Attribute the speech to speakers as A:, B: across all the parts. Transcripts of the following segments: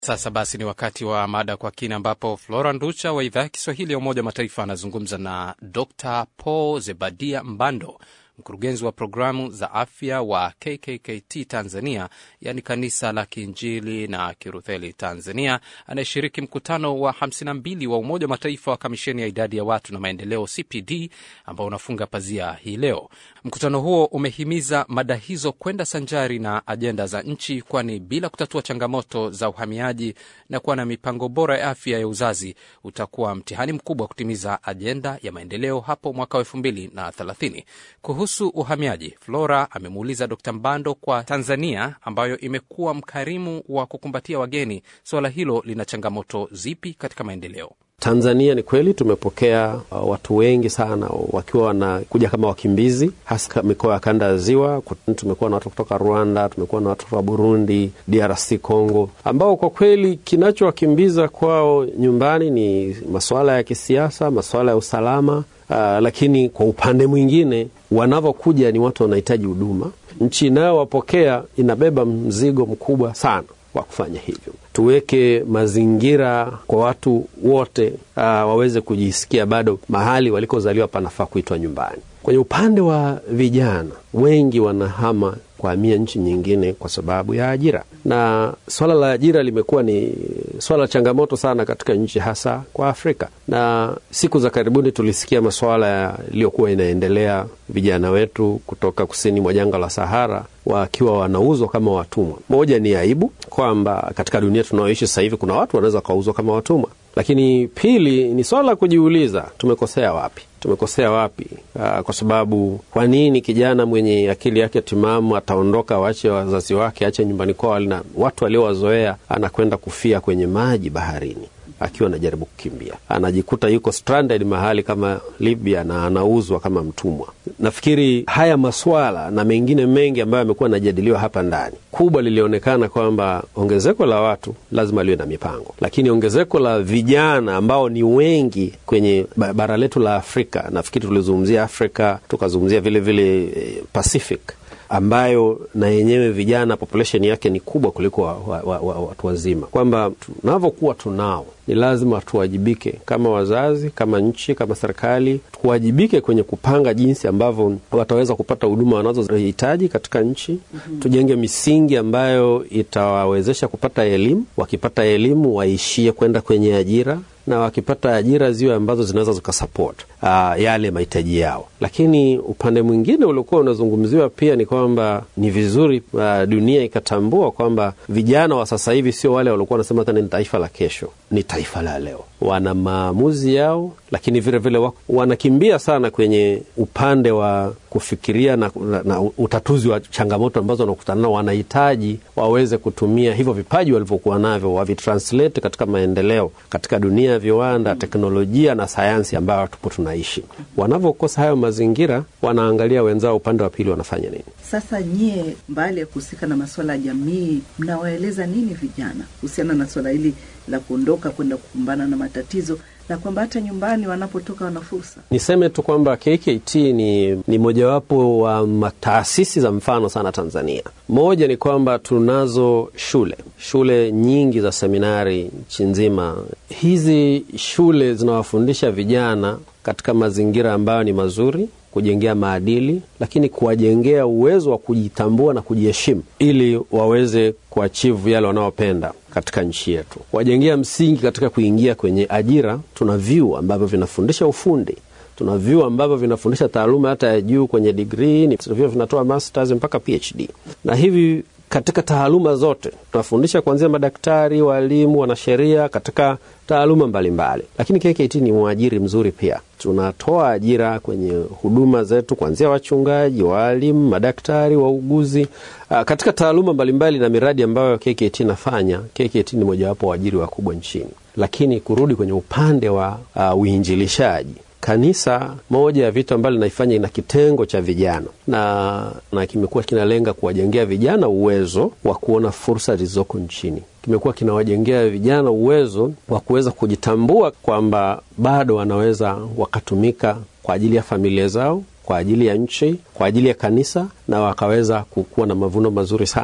A: Sasa basi ni wakati wa mada kwa kina, ambapo Flora Nducha wa idhaa ya Kiswahili ya Umoja wa Mataifa anazungumza na Dr Paul Zebadia Mbando, mkurugenzi wa programu za afya wa KKKT Tanzania, yaani kanisa la Kiinjili na Kirutheli Tanzania, anayeshiriki mkutano wa 52 wa Umoja wa Mataifa wa kamisheni ya idadi ya watu na maendeleo CPD, ambao unafunga pazia hii leo. Mkutano huo umehimiza mada hizo kwenda sanjari na ajenda za nchi, kwani bila kutatua changamoto za uhamiaji na kuwa na mipango bora ya afya ya uzazi utakuwa mtihani mkubwa wa kutimiza ajenda ya maendeleo hapo mwaka wa elfu mbili na thelathini. Kuhusu uhamiaji, Flora amemuuliza Dkt Mbando, kwa Tanzania ambayo imekuwa mkarimu wa kukumbatia wageni, suala hilo lina changamoto zipi katika maendeleo?
B: Tanzania ni kweli tumepokea uh, watu wengi sana wakiwa wanakuja kama wakimbizi, hasa mikoa ya kanda ya Ziwa. Tumekuwa na watu kutoka Rwanda, tumekuwa na watu kutoka Burundi, DRC Congo, ambao kwa kweli kinachowakimbiza kwao nyumbani ni masuala ya kisiasa, masuala ya usalama. Uh, lakini kwa upande mwingine wanavyokuja ni watu wanahitaji huduma. Nchi inayowapokea inabeba mzigo mkubwa sana wa kufanya hivyo. Tuweke mazingira kwa watu wote uh, waweze kujisikia bado mahali walikozaliwa panafaa kuitwa nyumbani. Kwenye upande wa vijana, wengi wanahama kuhamia nchi nyingine kwa sababu ya ajira, na swala la ajira limekuwa ni swala la changamoto sana katika nchi, hasa kwa Afrika. Na siku za karibuni tulisikia masuala yaliyokuwa inaendelea, vijana wetu kutoka kusini mwa jangwa la Sahara wakiwa wanauzwa kama watumwa. Moja ni aibu kwamba katika dunia tunayoishi sasa hivi kuna watu wanaweza wakauzwa kama watumwa, lakini pili ni swala la kujiuliza, tumekosea wapi? Tumekosea wapi? Aa, kwa sababu kwa nini kijana mwenye akili yake timamu ataondoka, waache wazazi wake, ache nyumbani kwao na watu aliowazoea, anakwenda kufia kwenye maji baharini akiwa anajaribu kukimbia, anajikuta yuko stranded mahali kama Libya na anauzwa kama mtumwa. Nafikiri haya maswala na mengine mengi ambayo yamekuwa yanajadiliwa hapa ndani, kubwa lilionekana kwamba ongezeko la watu lazima liwe na mipango, lakini ongezeko la vijana ambao ni wengi kwenye bara letu la Afrika, nafikiri tulizungumzia Afrika tukazungumzia vilevile vile Pacific ambayo na yenyewe vijana population yake ni kubwa kuliko watu wa, wa, wa, watu wazima, kwamba tunavyokuwa tunao ni lazima tuwajibike kama wazazi, kama nchi, kama serikali, tuwajibike kwenye kupanga jinsi ambavyo wataweza kupata huduma wanazohitaji katika nchi. mm -hmm. Tujenge misingi ambayo itawawezesha kupata elimu, wakipata elimu waishie kwenda kwenye ajira na wakipata ajira ziwe ambazo zinaweza zikasupport uh, yale mahitaji yao. Lakini upande mwingine uliokuwa unazungumziwa pia ni kwamba ni vizuri uh, dunia ikatambua kwamba vijana wa sasa hivi sio wale waliokuwa wanasema tena ni taifa la kesho, ni taifa la leo. Wana maamuzi yao, lakini vilevile vile wanakimbia sana kwenye upande wa kufikiria na, na, na utatuzi wa changamoto ambazo wanakutana nao. Wanahitaji waweze kutumia hivyo vipaji walivyokuwa navyo, wavitranslate katika maendeleo katika dunia ya viwanda, teknolojia na sayansi ambayo tupo tunaishi. Wanavyokosa hayo mazingira, wanaangalia wenzao upande wa pili wanafanya nini.
C: Sasa nyie, mbali ya kuhusika na masuala ya jamii, mnawaeleza nini vijana kuhusiana na swala hili la kuondoka kwenda kukumbana na matatizo na kwamba hata nyumbani wanapotoka wana fursa.
B: Niseme tu kwamba KKT ni, ni mojawapo wa taasisi za mfano sana Tanzania. Moja ni kwamba tunazo shule shule nyingi za seminari nchi nzima. Hizi shule zinawafundisha vijana katika mazingira ambayo ni mazuri kujengea maadili, lakini kuwajengea uwezo wa kujitambua na kujiheshimu ili waweze kuachivu yale wanaopenda katika nchi yetu, kuwajengea msingi katika kuingia kwenye ajira. Tuna vyuo ambavyo vinafundisha ufundi, tuna vyuo ambavyo vinafundisha taaluma hata ya juu kwenye digrii, vyuo vinatoa masters mpaka PhD na hivi katika taaluma zote tunafundisha kuanzia madaktari, walimu, wanasheria katika taaluma mbalimbali. Lakini KKT ni mwajiri mzuri pia, tunatoa ajira kwenye huduma zetu kuanzia wachungaji, waalimu, madaktari, wauguzi uh, katika taaluma mbalimbali na miradi ambayo KKT inafanya. KKT ni mojawapo wa waajiri wakubwa nchini. Lakini kurudi kwenye upande wa uh, uinjilishaji Kanisa, moja ya vitu ambavyo linaifanya ina kitengo cha vijana na, na kimekuwa kinalenga kuwajengea vijana uwezo wa kuona fursa zilizoko nchini. Kimekuwa kinawajengea vijana uwezo wa kuweza kujitambua kwamba bado wanaweza wakatumika kwa ajili ya familia zao, kwa ajili ya nchi, kwa ajili ya kanisa na wakaweza kuwa na mavuno mazuri sana.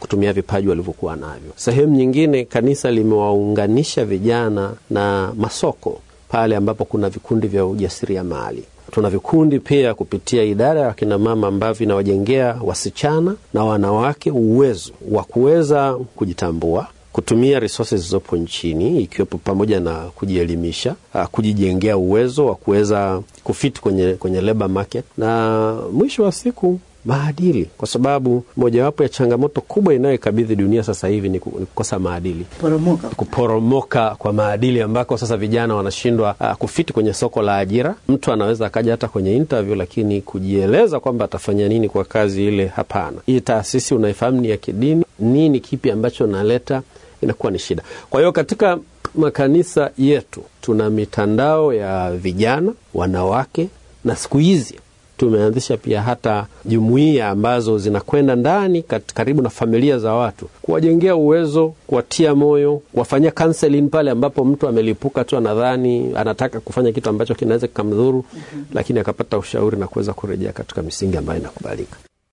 B: kutumia vipaji walivyokuwa navyo. Sehemu nyingine, kanisa limewaunganisha vijana na masoko pale ambapo kuna vikundi vya ujasiriamali. Tuna vikundi pia kupitia idara ya wakinamama ambavyo inawajengea wasichana na wanawake uwezo wa kuweza kujitambua kutumia resources zilizopo nchini ikiwepo pamoja na kujielimisha, kujijengea uwezo wa kuweza kufiti kwenye, kwenye labor market na mwisho wa siku maadili, kwa sababu mojawapo ya changamoto kubwa inayoikabidhi dunia sasa hivi ni kukosa maadili,
C: poromoka
B: kuporomoka kwa maadili, ambako sasa vijana wanashindwa uh, kufiti kwenye soko la ajira. Mtu anaweza akaja hata kwenye interview, lakini kujieleza kwamba atafanya nini kwa kazi ile, hapana. Hii taasisi unaifahamu ni ya kidini, nini kipi ambacho naleta, inakuwa ni shida. Kwa hiyo katika makanisa yetu tuna mitandao ya vijana, wanawake, na siku hizi tumeanzisha pia hata jumuiya ambazo zinakwenda ndani karibu na familia za watu, kuwajengea uwezo, kuwatia moyo, kuwafanyia counseling pale ambapo mtu amelipuka tu, anadhani anataka kufanya kitu ambacho kinaweza kikamdhuru, mm -hmm. lakini akapata ushauri na kuweza kurejea katika misingi ambayo inakubalika.